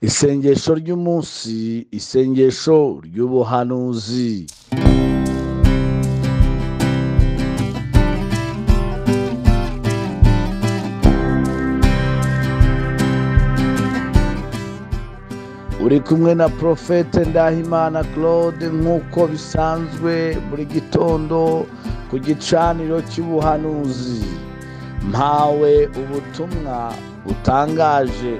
isengesho ry'umunsi isengesho ry'ubuhanuzi uri kumwe na porofete ndahimana claude nk'uko bisanzwe buri gitondo ku gicaniro cy'ubuhanuzi mpawe ubutumwa butangaje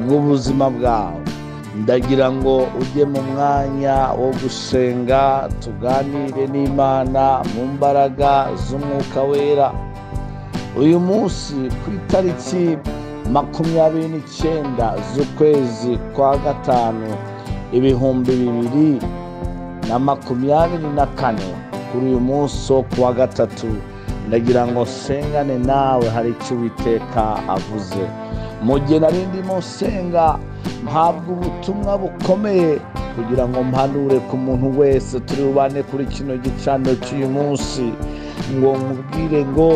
bw'ubuzima bwawe ndagira ngo ujye mu mwanya wo gusenga tuganire n'imana mu mbaraga z'umwuka wera uyu munsi ku itariki makumyabiri n'icyenda z'ukwezi kwa gatanu ibihumbi bibiri na makumyabiri na kane kuri uyu munsi wo kuwa gatatu ndagira ngo sengane nawe hari icyo uwiteka avuze mu gihe nari ndimo nsenga mpabwa ubutumwa bukomeye kugira ngo mpanure ku muntu wese turi bubane kuri kino gicaniro cy'uyu munsi ngo nkubwire ngo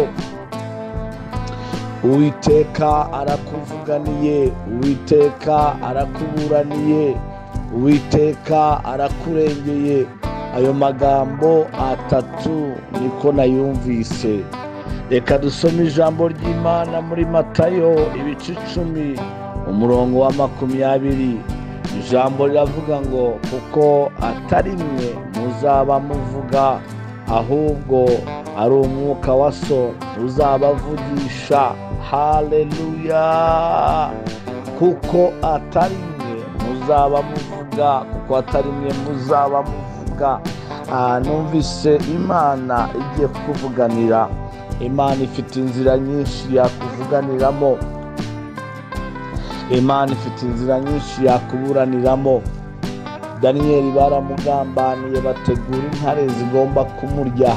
uwiteka arakuvuganiye uwiteka arakuburaniye uwiteka arakurengeye ayo magambo atatu niko nayumvise reka dusome ijambo ry'imana muri matayo ibice icumi umurongo wa makumyabiri ijambo riravuga ngo kuko atari mwe muzaba muvuga ahubwo ari umwuka wa so uzabavugisha haleluya kuko atari mwe muzaba muvuga kuko atari mwe muzaba muvuga aha numvise imana igiye kukuvuganira imana ifite inzira nyinshi yakuvuganiramo imana ifite inzira nyinshi yakuburaniramo daniyeli baramugambaniye bategura intare zigomba kumurya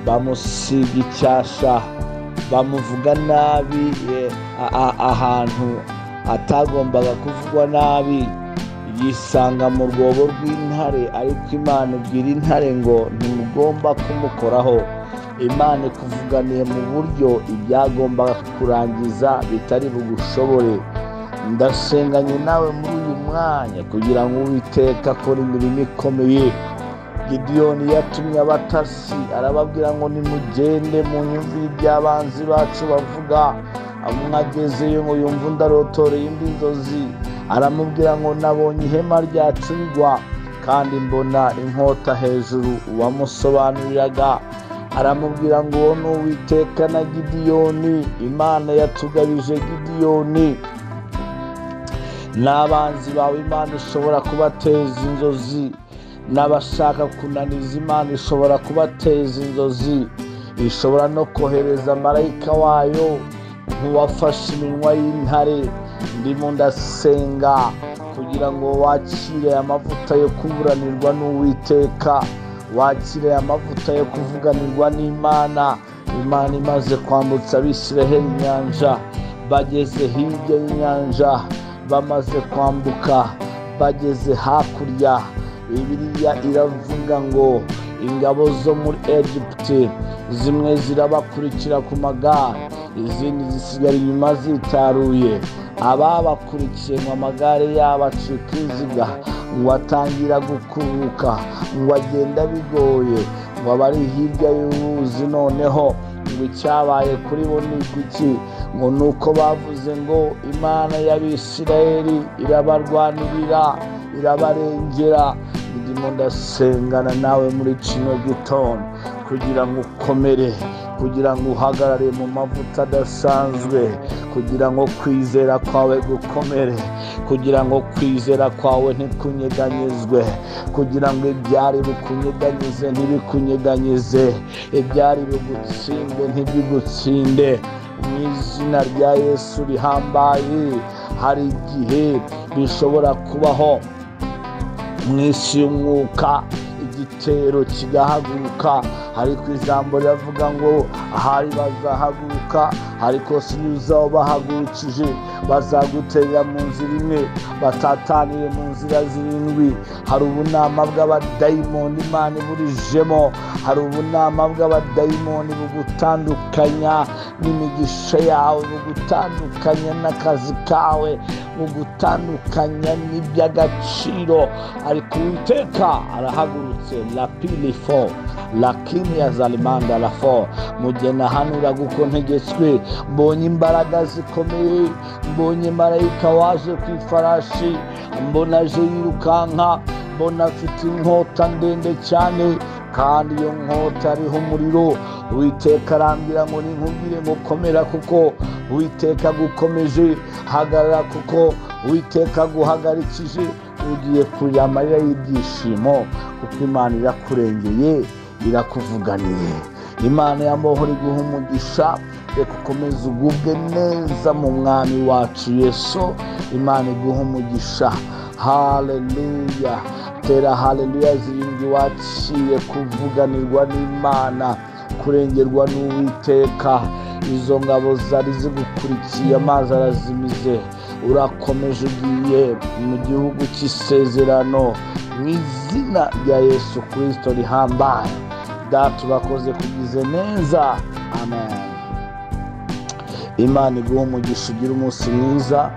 bamusiga icyasha bamuvuga nabi ahantu atagombaga kuvugwa nabi yisanga mu rwobo rw'intare ariko imana ibwira intare ngo ntimugomba kumukoraho imana ikuvuganiye mu buryo ibyagombaga kurangiza bitari bugushobore ndasenganye nawe muri uyu mwanya kugira ngo uwiteka akora imirimo ikomeye gidiyoni yatumye abatasi arababwira ngo nimugende mu nyumvire iby'abanzi bacu bavuga mwagezeyo ngo yumve undarotoreye indi nzozi aramubwira ngo nabonye ihema ryacurigwa kandi mbona inkota hejuru uwamusobanuriraga aramubwira ngo uwo ni uwiteka na gidiyoni imana yatugabije gidiyoni n'abanzi bawe imana ishobora kubateza inzozi n'abashaka kunaniza imana ishobora kubateza inzozi ishobora no kohereza marayika wayo nk'uwafashe iminwa y'intare ndimo ndasenga kugira ngo wakire amavuta yo kuburanirwa n'uwiteka wakire amavuta yo kuvuganirwa n'imana imana imaze kwambutsa abisiraheli inyanja bageze hirya y'inyanja bamaze kwambuka bageze hakurya bibiliya iravuga ngo ingabo zo muri egiputi zimwe zirabakurikira ku magare izindi zisigara inyuma zitaruye ababakurikiye ngo amagare yabo acika inziga ngo atangira gukubuka ngo agenda bigoye ngo abari hirya y'uruzi noneho ngo icyabaye kuri bo ni iki ngo ni uko bavuze ngo imana y'abisirayeli irabarwanirira irabarengera ndimo ndasengana nawe muri kino gitondo kugira ngo ukomere kugira ngo uhagarare mu mavuta adasanzwe kugira ngo kwizera kwawe gukomere kugira ngo kwizera kwawe ntikunyeganyezwe kugira ngo ibyari bukunyeganyize ntibikunyeganyeze ibyari bugutsinde ntibigutsinde mu izina rya yesu rihambaye hari igihe bishobora kubaho mu isi y'umwuka igitero kigahaguruka ariko ijambo riravuga ngo ahari bazahaguruka ariko si uzaba bahagurukije bazaguterera mu nzira imwe batatanire mu nzira zirindwi hari ubunama bw'abadayimoni imana iburijemo hari ubunama bw'abadayimoni bugutandukanya n'imigisha yawe bugutandukanya n'akazi kawe bugutandukanya n'iby'agaciro ariko uwiteka arahagurutse lapili fo lakini ya zalimanda lafo mujye nahanura guko ntegetswe mbonye imbaraga zikomeye mbonye marayika waje ku ifarashi mbona aje yirukanka mbona afite inkota ndende cyane kandi iyo nkota ariho umuriro witeka arambwira ngo ninkubwire ngo komera kuko witeka gukomeje hagarara kuko witeka guhagarikije ugiye kurira amarira y'ibyishimo kuko imana irakurengeye irakuvuganiye imana yambohora iguha umugisha reka ukomeze ugubwe neza mu mwami wacu yesu imana iguha umugisha haleluya tera haleluya zirindwi waciye kuvuganirwa n'imana kurengerwa n'uwiteka izo ngabo zari zigukurikiye amazi arazimize urakomeje ugiye mu gihugu cy'isezerano mu izina rya yesu kirisito rihambaye data urakoze kugize neza amen imana iguha umugisha ugira umunsi mwiza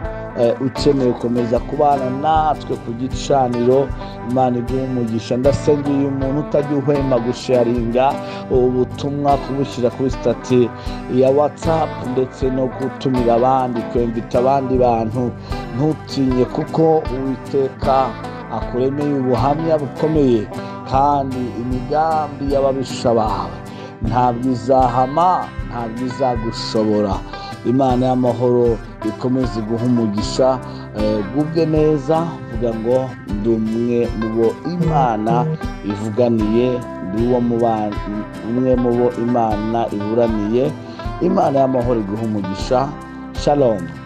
ukeneye gukomeza kubana natwe ku gicaniro imana iguha umugisha ndasenga uyu muntu utajya uhwema gusharinga ubutumwa kubushyira kuri sitati ya watsapu ndetse no gutumira abandi kwemvita abandi bantu ntutinye kuko uwiteka akuremeye ubuhamya bukomeye kandi imigambi y'ababisha bawe ntabwo izahama ntabwo izagushobora imana y'amahoro ikomeze guha umugisha gubwe neza vuga ngo ndi umwe mu bo imana ivuganiye ndi uwo umwe mu bo imana iburaniye imana y'amahoro iguha umugisha shalomu